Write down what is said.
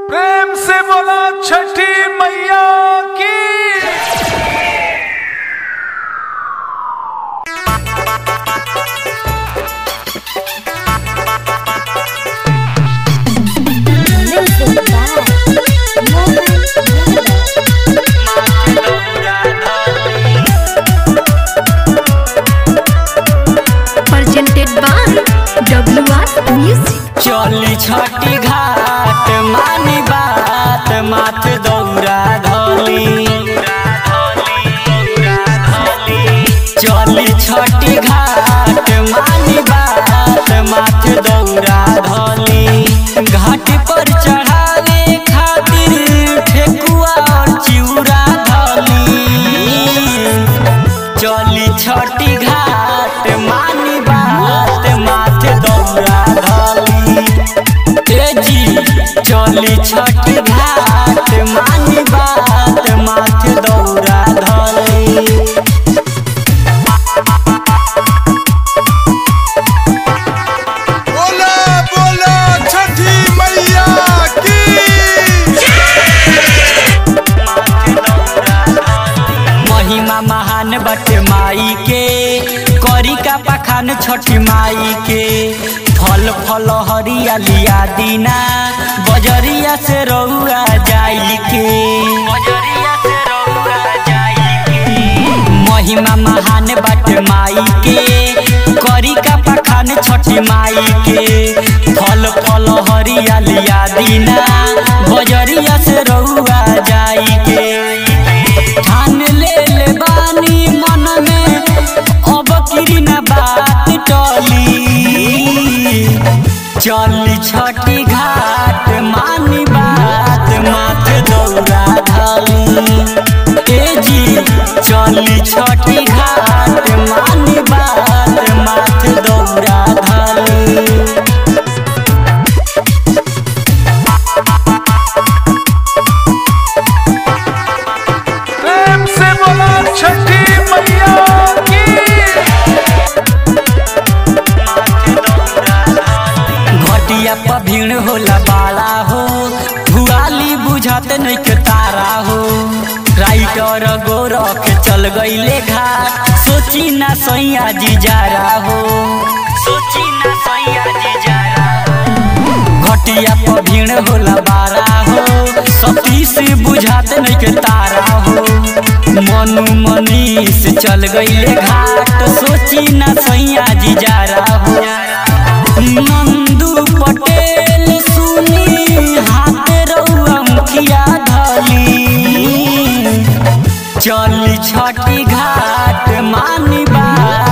प्रेम से बोला छठी मैया की Music by Mohan Yadav. Presented by WR Music. चली छठी घाट मानी बात माथ दौरा धली चली छठी घाट मानी बात माथ दौरा धली घाट पर चढ़ावे खातिर ठेकुआ और चिउरा धली चली छठी घाट मानी बात माथे दौरा धली ए जी चली छठी घाट मानी बात माथे दौरा धली बोला बोला छठी मैया की महिमा महान बट माई के करी का पखान छठी माई के फल फल हरियालिया दीना बजरिया से रउआ जाई के बजरिया से रउआ जाई के महिमा महान बट माई के करी का पखान छठी माई के फल फल हरियालिया दीना बजरिया से रउआ जाई के ठान ले ले बानी मन में अब किरी ना बात टली चली छठी घाट मानी बात माथे दौरा धली ए जी चली छठी घाट मानी बात माथे दौरा धली प्रेम से बोला छठी मैया की घटिया पर भीड़ होला बाड़ा हो भुआली बुझाते नहीं के तारा हो राइटर गोरख चल गईले घाट सोची ना सैया जी जारा हो सोची ना सैया जी जारा घटिया पर भीड़ होला बाड़ा हो सतीश बुझाते नहीं के तारा हो मनु मनीष चल गईले घाट सोची ना सैया जी जारा हो नंदू पटेल सुनी हाथ रउआ मुखिया धली चली छठी घाट मानी बात